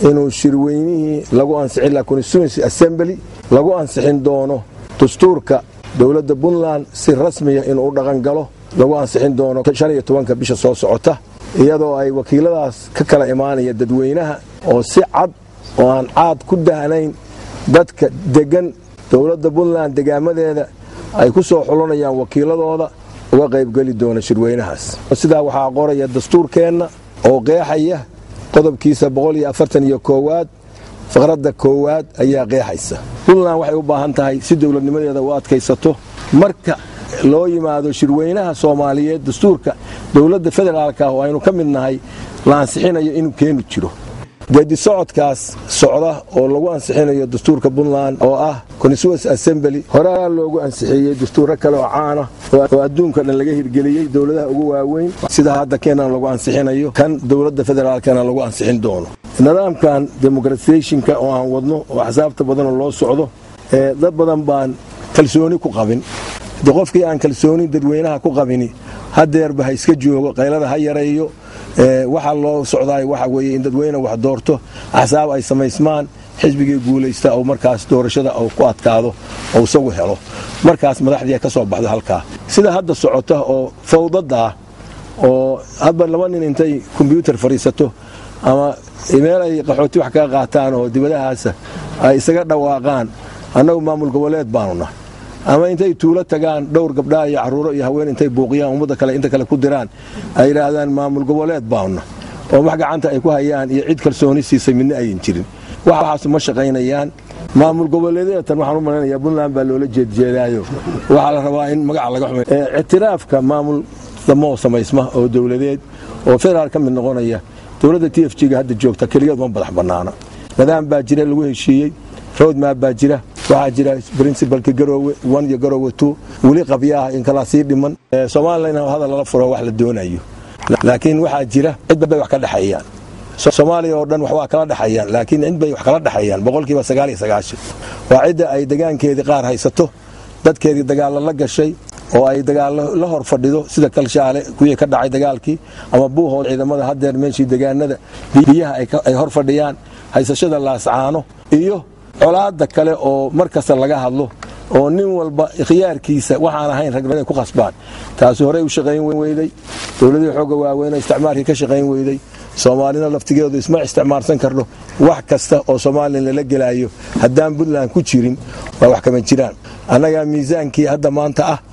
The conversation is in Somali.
inuu shirweynihii lagu ansixin laha constituency assembly lagu ansixin doono dastuurka dowladda puntland si rasmiya inuu u dhaqan galo lagu ansixin doono shan iyo tobanka bisha soo socota iyadoo ay wakiiladaas ka kala imaanaya dadweynaha oo si cad oo aan caad ku dahnayn dadka deggan dowladda puntland degaamadeeda ay ku soo xulanayaan wakiiladooda uga qaybgeli doona shirweynahaas sidaa waxaa qoraya dastuurkeenna oo qeexaya qodobkiisa boqoliyoafartaniyo koowaad faqradda koowaad ayaa qeexaysa puntland waxay u baahan tahay si dowladnimadeeda u adkaysato marka loo yimaado shirweynaha soomaaliyeed dastuurka dowladda federaalka ah oo aynu ka mid nahay la ansixinayo inuu keenu jiro geedi socodkaas socda oo lagu ansixinayo dastuurka puntland oo ah constituency assembly horaa loogu ansixiyey dastuurro kale oo caana oo adduunka dhan laga hirgeliyey dowladaha ugu waaweyn sida hadda keenan lagu ansixinayo kan dowladda federaalkana lagu ansixin doono nidaamkan democratizationka oo aan wadno oo axsaabta badanoo loo socdo ee dad badan baan kalsooni ku qabin de qofkii aan kalsooni dadweynaha ku qabini hadeerba ha iska joogo qaylada ha yareeyo waxaa loo socdaay waxa weye in dadweyne wax doorto axsaab ay samaysmaan xisbigii guulaysta oo markaas doorashada uu ku adkaado oo isagu helo markaas madaxdii ka soo baxdo halkaa sida hadda socota oo fawdada ah oo hadba laba nin intay kombyuutar fadhiisato ama meel ay qaxooti wax kaga qaataan oo dibadahaasa ay isaga dhawaaqaan annagu maamul goboleed baanuna ama intay tuulo tagaan dhowr gabdhaa iyo caruuro iyo haween intay buuqiyaan ummadda kale inta kale ku diraan ay yidhaahdaan maamul goboleed baanuna oo wax gacanta ay ku hayaan iyo cid kalsooni siisay midna ayan jirin waxaasu ma shaqaynayaan maamul goboleedyatan waxaan u malaynayaa puntland baa loola jeedjeedaayo waxaa la rabaa in magaca laga xumay ictiraafka maamul damoo samaysma oo dowladeed oo federaal ka mid noqonaya dowladda t f g-ga hadda joogta keligeed ma badax bannaana nidaam baa jira lagu heshiiyey roadmap baa jira waxaa jira princibalka garoowe one iyo garoowe two weli qabyaah in kalaa sii dhiman somalilan in hadal lala furo wax la doonayo laakiin waxaa jira cidba bay wax ka dhexeeyaan soomaaliya oo dhan wax waa kala dhexeeyaan laakiin cid bay wax kala dhexeeyaan boqolkiiba sagaal iyo sagaashan waa cidda ay degaankeedii qaar haysato dadkeedii dagaallo la gashay oo ay dagaallo la hor fadhido sida kalshaale kuwii ka dhacay dagaalkii ama buuhood ciidamada hadeer meeshii degaanada biyaha ay hor fadhiyaan haysashada laascaano iyo colaada kale oo mar kasta laga hadlo oo nin walba khiyaarkiisa waxaan ahayn rag inay ku qasbaan taasi horey u shaqayn weyday dowladihii xooga waaweyn isticmaalkii ka shaqayn weyday soomaalina laftigeedu isma isticmaalsan karno wax kasta oo somalilan lala gelaayo haddaan puntland ku jirin waa wax kama jiraan annagaa miisaankii hadda maanta ah